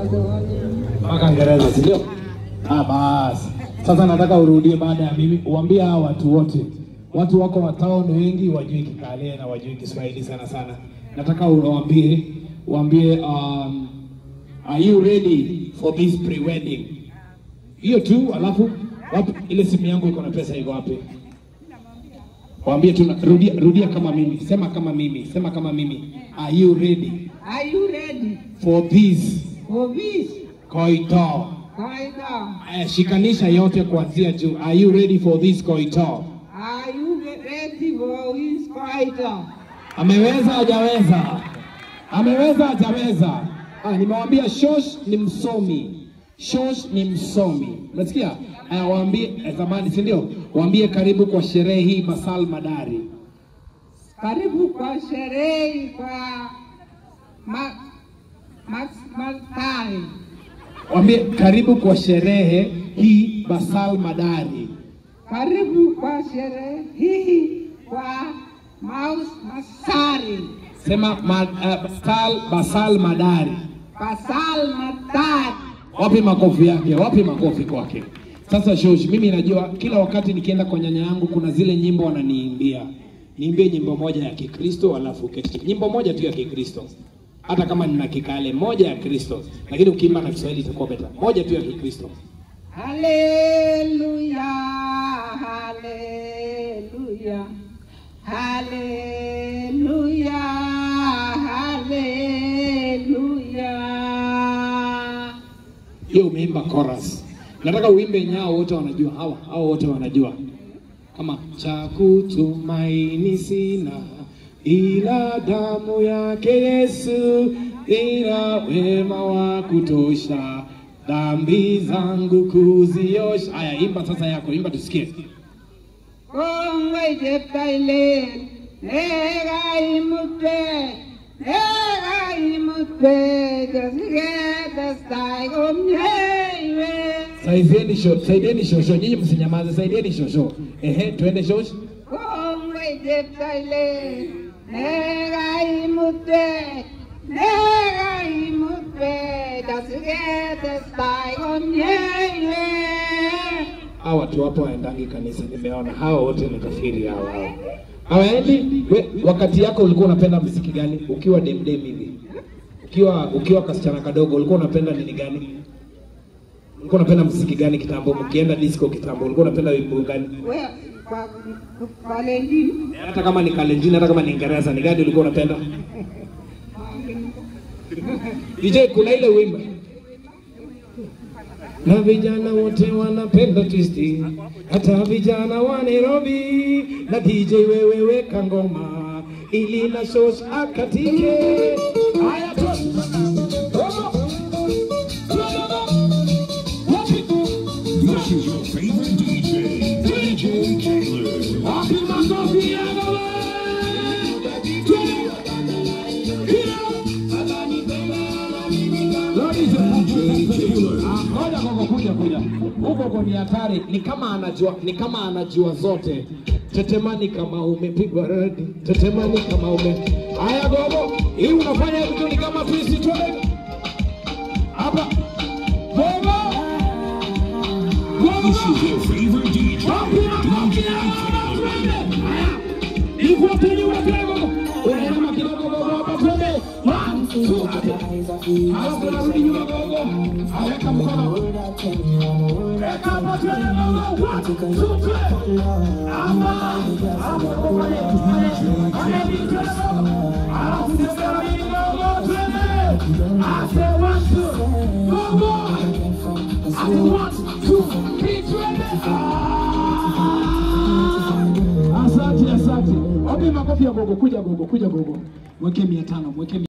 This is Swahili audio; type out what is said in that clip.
mpaka Ngereza, si ndio? Ah, basi sasa nataka urudie baada ya mimi, uambie hawa watu wote, watu wako wa town wengi wajui Kikale na wajui Kiswahili sana sana. Nataka uwaambie uambie, um, are you ready for this pre-wedding? Hiyo tu, alafu wapi ile simu yangu iko na pesa iko wapi? Waambie tu, na- rudia, rudia kama mimi, sema kama mimi, sema kama mimi. Are you ready Are you ready for this for this? koito? Kaida. Aya, shikanisha yote kuanzia juu. Are you ready for this koito? Are you ready for this Kaida? Ameweza hajaweza? Ameweza hajaweza? Ah, nimewambia Shosh ni msomi. Shosh ni msomi. Unasikia? Aya, waambie eh, zamani, si ndio? Waambie karibu kwa sherehe hii Masal Madari. Karibu kwa sherehe kwa ma, ma, Masai. Waambie karibu kwa sherehe hii Basal Madari. Karibu kwa sherehe hii kwa Maus Masari. Sema ma, uh, Basal, Basal Madari. Pasal Matari. Wapi makofi yake? Wapi makofi kwake? Sasa Shosh, mimi najua kila wakati nikienda kwa nyanya yangu kuna zile nyimbo wananiimbia. Niimbie nyimbo moja ya Kikristo alafu keti. Nyimbo moja tu ya Kikristo. Hata kama nina Kikale moja ya Kristo, lakini ukiimba na Kiswahili itakuwa beta. Moja tu ya Kikristo. Haleluya, haleluya, haleluya, haleluya. Hiyo umeimba chorus. Nataka uimbe nyao wote wanajua. Hawa hao wote wanajua. Kama cha kutumaini sina ila damu yake Yesu, ila wema wa kutosha dhambi zangu kuziosha. Haya, imba sasa yako, imba tusikie. Kongwe jeptaile, nega imute, nega imute, jasigeta staigo myewe. Saidieni sho, saidieni shosho, nyinyi msinyamaze, saidieni shosho. Ehe, twende shosho. Kongwe jeptaile, nega imute, nega imute, jasigeta staigo myewe. Hawa watu wapo waendangi kanisa, nimeona hawa wote ni kafiri hawa hawa. Hawaendi. We, wakati yako ulikuwa unapenda muziki gani? Ukiwa demdem hivi, ukiwa ukiwa kasichana kadogo, ulikuwa unapenda nini gani? Ulikuwa unapenda muziki gani kitambo? Mkienda disco kitambo, ulikuwa unapenda wimbo gani? We, kwa, kwa lengine. Hata kama ni Kalenjin, hata kama ni Ingereza, ni gani ulikuwa unapenda? DJ, kuna ile wimbo na vijana wote wanapenda twisti, hata vijana wa Nairobi. Na DJ wewe weka ngoma ili na shosh akatike. Haya tu. This is your favorite DJ, DJ Kayler. Wapi makofi ya baba? DJ Kayler. Ah, Ngoja koko, kuja kuja. Huko kwa ni hatari, ni kama anajua, ni kama anajua zote. Tetemani kama umepigwa radi, tetemani kama ume. Haya gogo, hii unafanya vitu ni kama twist twende. Hapa. Gogo. This Gogo. is your favorite DJ, Wapi makofi DJ ya baba? Kayler. Twende. Haya. Nifuateni wote gogo. Unainama kidogo gogo hapa twende. One, two, three. Halafu unarudi nyuma gogo. Aweka mkono. Weka hapa twende gogo. One, two, three. Hapa. Hapa kwa pale. Pale. Pale ni twende gogo. Halafu tembea hii gogo twende. Ase one, two. Gogo. Ase one, two, three, twende. Ah! Asante, asante. Wapi makofi ya gogo? Kuja gogo, kuja gogo. Mweke mia tano, mweke mia